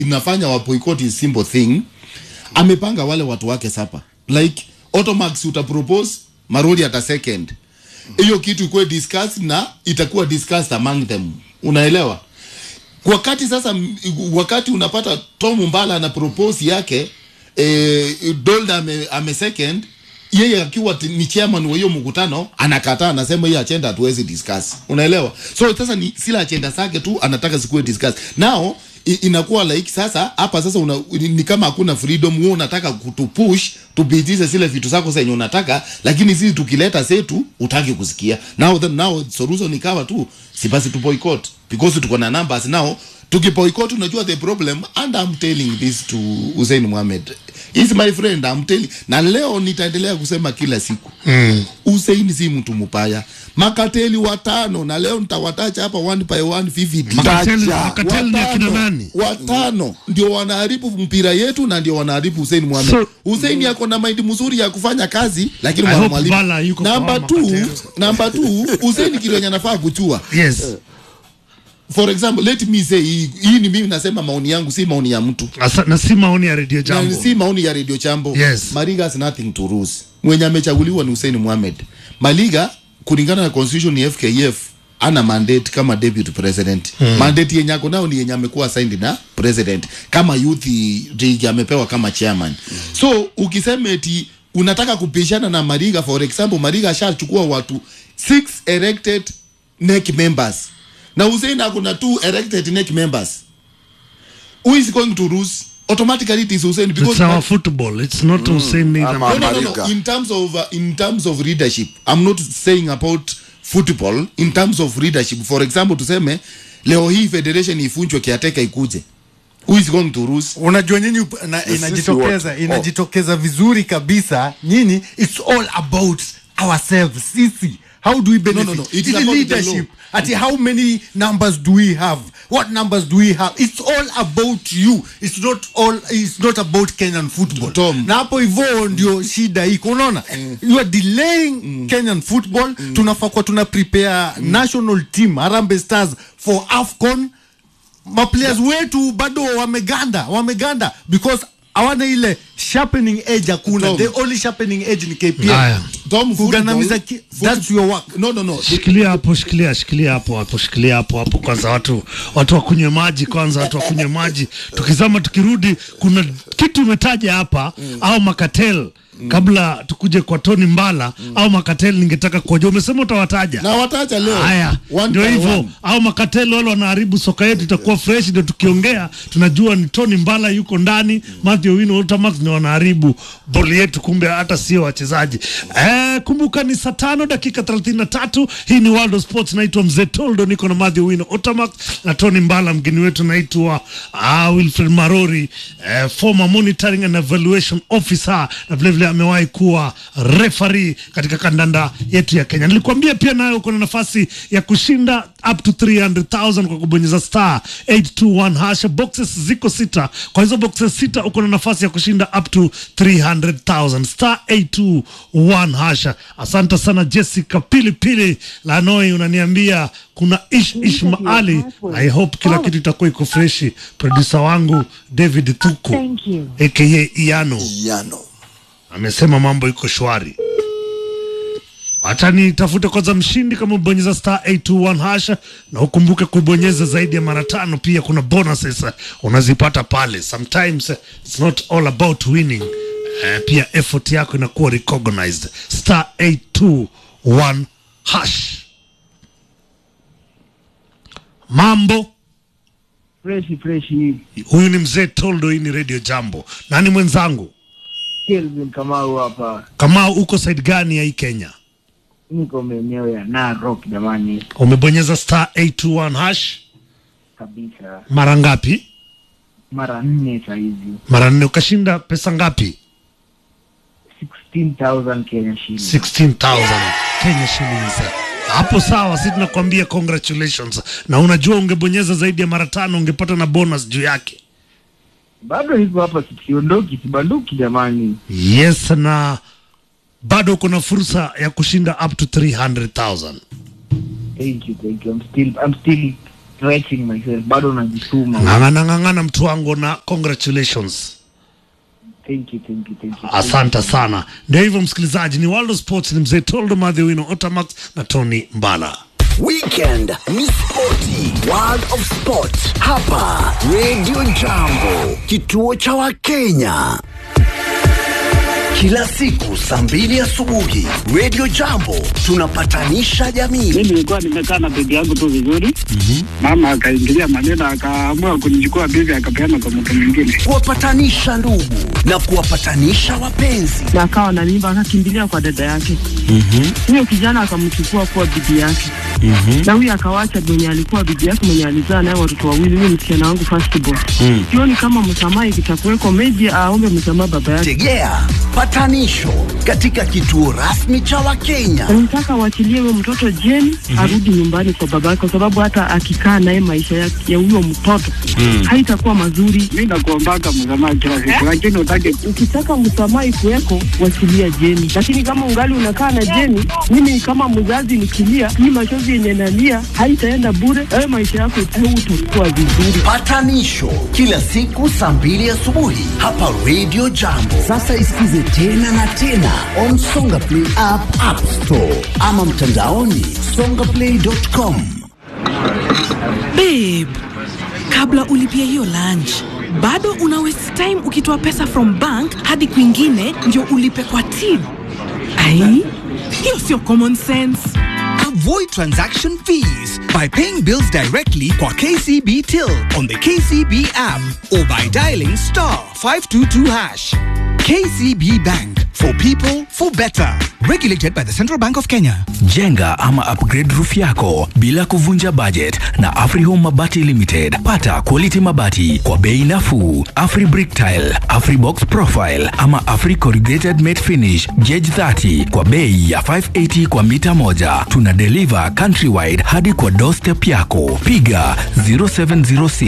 inafanya wa boycott is simple thing amepanga wale watu wake sapa like automax utapropose maroli ata second hiyo kitu ikuwe discussed na itakuwa discussed among them unaelewa wakati sasa m- wakati unapata tom mbala ana propose yake eh, dolda ame, ame second yeye akiwa ti- ni chairman wa hiyo mkutano anakataa anasema hiyo agenda hatuwezi discuss unaelewa so sasa ni sila agenda zake tu anataka zikuwe discuss now i- inakuwa like sasa hapa sasa una, ni, ni kama hakuna freedom wewe unataka kutupush tupitishe zile vitu zako zenye unataka lakini sisi tukileta zetu utaki kusikia now then now solution ikawa tu si basi tu boycott because tuko na numbers now tukiboycott unajua the problem and I'm telling this to Hussein Mohamed is my friend I'm telling na leo nitaendelea kusema kila siku mm. Hussein si mtu mbaya makateli watano na leo nitawatacha hapa one by one vivid Makateli- Tacha. makateli ni akina nani watano ndio wanaharibu mpira yetu na ndio wanaharibu Hussein Mohamed. So- Hussein yako na mind mzuri ya kufanya kazi lakini I mwa- hope mwalimu Bala yuko kwa namba hao 2 makateli. namba 2 Hussein kitu yenye anafaa kuchua yes for example let me say hii hii ni mimi nasema maoni yangu si maoni ya mtu Asa, na si maoni ya redio na jambo si maoni ya radio chambo Yes. Mariga has nothing to lose mwenye amechaguliwa ni Hussein Mohamed Maliga kulingana na constitution ya FKF ana mandate kama deputy president hmm. mandate yenye ako nao ni yenye amekuwa signed na president kama youth league amepewa kama chairman hmm. so ukisema eti unataka kupishana na Mariga for example Mariga ashachukua watu six elected NEC members na Hussein ako na two elected NEC members who is going to lose automatically it is Hussein because it's our football it's not Hussein neither. Ama- no, no, no, no. Mariga. In terms of uh, in terms of leadership, I'm not saying about football. In terms of leadership, for example, tuseme leo hii federation ifunjwe kiateka ikuje, who is going to lose? unajua nyinyi up- na, sisi inajitokeza wote. inajitokeza vizuri kabisa nyinyi it's all about ourselves sisi how do we benefit No, no, no. It is Ili about the leadership ati how many numbers do we have what numbers do we have it's all about you it's not all it's not about kenyan football Tom. na hapo hivyo ndio shida iko unaona you are delaying kenyan football tunafaa kuwa tuna prepare national team Harambee Stars for AFCON maplayers wetu bado wameganda wameganda because hawana ile sharpening edge hakuna Tom. the only sharpening edge ni KPL Haya. Tom, kugandamiza football- ki- that's your work No, no, no. shikilia hapo shikilia shikilia hapo hapo shikilia hapo hapo kwanza watu watu wakunywe maji kwanza watu wakunywe maji tukizama tukirudi kuna kitu umetaja hapa au makatel kabla tukuje kwa Tony Mbala au makatel ningetaka kuoja umesema utawataja Na watacha leo. haya One ndio by hivyo one. au makatelo wale wanaharibu soka yetu itakuwa fresh ndio tukiongea tunajua ni Tony Mbala yuko ndani Matthew Wino Ultramax ni wanaharibu boli yetu kumbe hata sio wachezaji eh, kumbuka ni saa tano dakika 33 hii ni World of Sports naitwa Mzee Toldo niko na Matthew Wino Ultramax na Tony Mbala mgeni wetu naitwa ah, Wilfred Marori eh, former monitoring and evaluation officer na vile vile amewahi kuwa referee katika kandanda yetu ya Kenya. Nilikwambia pia nayo uko na nafasi ya kushinda up to 300,000 kwa kubonyeza star 821 hash. Boxes ziko sita, kwa hizo boxes sita uko na nafasi ya kushinda up to 300,000 star 821 hash. Asante sana Jessica Pilipili Lanoi, unaniambia kuna ish ish maali. I hope kila kitu itakuwa iko freshi. Producer wangu David Thuku Thank you. aka Iano Yano. amesema mambo iko shwari. Wacha nitafute kwanza mshindi kama ubonyeza star 821 hasha, na ukumbuke kubonyeza zaidi ya mara tano. Pia kuna bonuses eh, unazipata pale. Sometimes eh, it's not all about winning. Eh, pia effort yako inakuwa recognized. Star 821 hash. Mambo freshi freshi huyu ni mzee Toldo, hii ni Radio Jambo. Nani mwenzangu? Kelvin Kamau hapa, Kama uko side gani ya hii Kenya? niko maeneo ya Narok jamani, Umebonyeza star 821 hash kabisa mara ngapi? mara nne sahizi, Mara nne. Ukashinda pesa ngapi? 16,000 Kenya shilingi. 16,000 Kenya shillings. Hapo sawa, si tunakwambia congratulations. Na unajua ungebonyeza zaidi ya mara tano ungepata na bonus juu yake. Bado hiko hapa, sikiondoki sibanduki jamani. Yes, na bado uko na fursa ya kushinda up to 300,000. Thank you, thank you. I'm still, I'm still stretching myself bado najituma ng'ang'ana ng'ang'ana mtu wangu na congratulations thank you thank you thank you asante sana ndio hivyo msikilizaji ni world of sports ni mzee toldo madhiwino otamax na tony mbala Weekend ni spoti, World of Sport hapa Radio Jambo, kituo cha Wakenya. Kila siku saa mbili asubuhi Radio Jambo tunapatanisha jamii. mi nilikuwa nimekaa na bibi yangu tu vizuri mama akaingilia maneno akaamua kunichukua bibi akapeana kwa mtu mwingine kuwapatanisha ndugu na kuwapatanisha wapenzi. na akawa na mimba akakimbilia kwa dada yake huyo kijana akamchukua kuwa bibi yake na huyo akawacha mwenye alikuwa bibi yake mwenye alizaa naye watoto wawili huyo msichana wangu firstborn sioni kama msamaha ikitakuweko meji aombe msamaha baba yake Tegea patanisho katika kituo rasmi cha Wakenya. nataka waachilie huyo mtoto jeni arudi nyumbani kwa baba yake kwa sababu hata akikaa naye maisha ya ya huyo mtoto haitakuwa mazuri mi nakuombaka msamaha kila siku lakini utake ukitaka msamaha ikuweko wachilia jeni lakini kama ungali unakaa na jeni mimi kama mzazi nikilia hii machozi yenye nalia haitaenda bure ayo maisha yako utakuwa vizuri Patanisho kila siku saa mbili asubuhi hapa Radio Jambo. Sasa isikize tena na tena on Songa Play app, App Store ama mtandaoni songaplay.com. Babe, kabla ulipia hiyo lunch bado una waste time ukitoa pesa from bank hadi kwingine ndio ulipe kwa till. Ai, hiyo sio common sense. Avoid transaction fees by paying bills directly kwa KCB Till on the KCB app or by dialing star 522 hash. KCB Bank for people for better. Regulated by the Central Bank of Kenya. Jenga ama upgrade roof yako bila kuvunja budget na Afrihome Mabati Limited. Pata quality mabati kwa bei nafuu. Afri Brick Tile, Afri Box Profile ama Afri Corrugated Matte Finish Gauge 30 kwa bei ya 580 kwa mita moja. Tuna deliver countrywide hadi kwa doorstep yako. Piga 0706